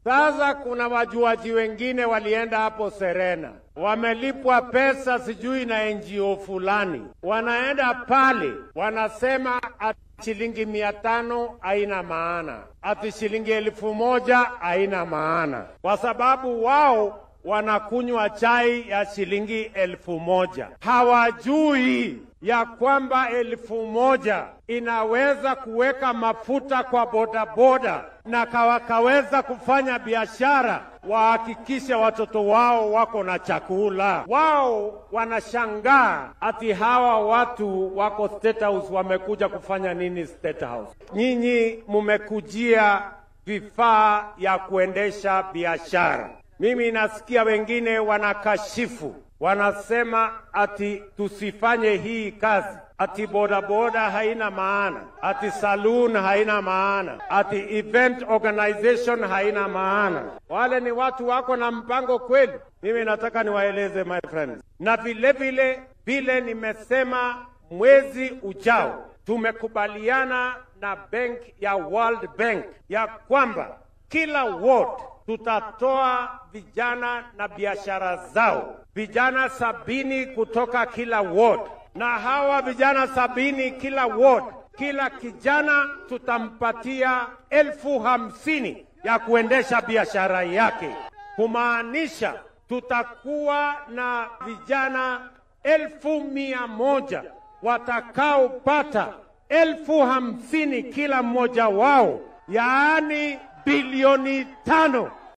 Sasa kuna wajuaji wengine walienda hapo Serena, wamelipwa pesa sijui na NGO fulani, wanaenda pale wanasema ati shilingi mia tano haina maana, ati shilingi elfu moja haina maana, kwa sababu wao wanakunywa chai ya shilingi elfu moja. Hawajui ya kwamba elfu moja inaweza kuweka mafuta kwa bodaboda na wakaweza kufanya biashara, wahakikishe watoto wao wako na chakula. Wao wanashangaa ati hawa watu wako State House wamekuja kufanya nini State House? Nyinyi mumekujia vifaa ya kuendesha biashara. Mimi nasikia wengine wanakashifu, wanasema ati tusifanye hii kazi, ati bodaboda haina maana, ati saloon haina maana, ati event organization haina maana. Wale ni watu wako na mpango kweli? Mimi nataka niwaeleze my friends, na vile vile vile nimesema mwezi ujao tumekubaliana na bank ya World Bank ya kwamba kila ward tutatoa vijana na biashara zao, vijana sabini kutoka kila ward, na hawa vijana sabini kila ward, kila kijana tutampatia elfu hamsini ya kuendesha biashara yake, kumaanisha tutakuwa na vijana elfu mia moja watakaopata elfu hamsini kila mmoja wao, yaani bilioni tano